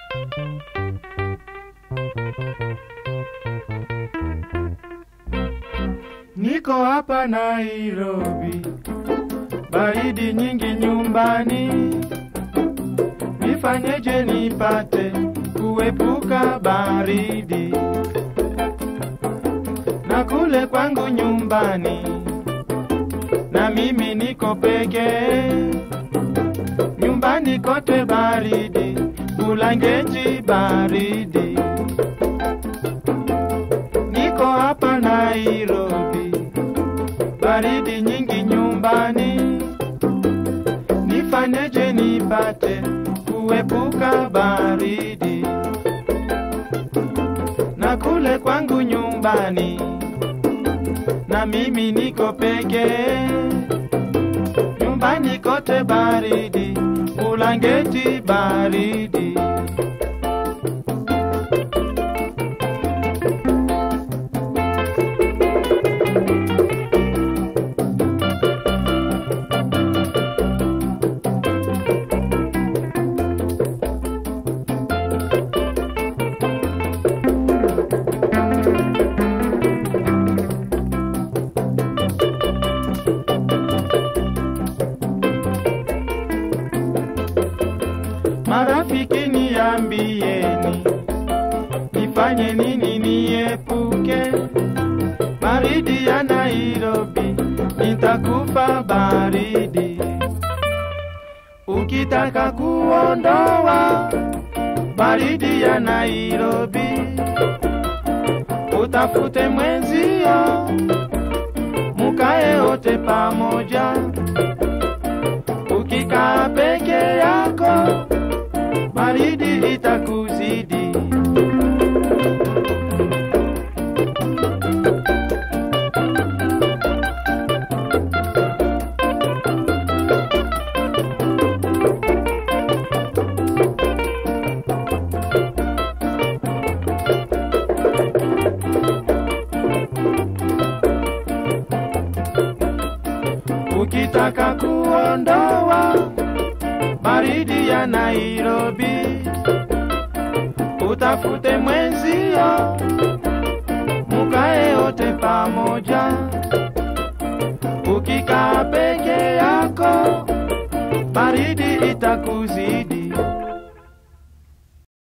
Niko hapa Nairobi, baridi nyingi nyumbani, nifanyeje nipate kuepuka baridi? Na kule kwangu nyumbani, na mimi niko peke, nyumbani kote baridi, Bulangeti baridi. Niko hapa Nairobi, baridi nyingi nyumbani, nifanyeje nipate kuepuka baridi? Na kule kwangu nyumbani, na mimi niko peke, nyumbani kote baridi, Bulangeti baridi. Marafiki niambieni, nifanye nini niepuke baridi ya Nairobi, nitakufa baridi. Ukitaka kuondoa baridi ya Nairobi, utafute mwenzio, mukae wote pamoja. Ukikaa peke yako baridi itakuzidi. Ukitaka kuondoa baridi ya Nairobi, utafute mwenzio,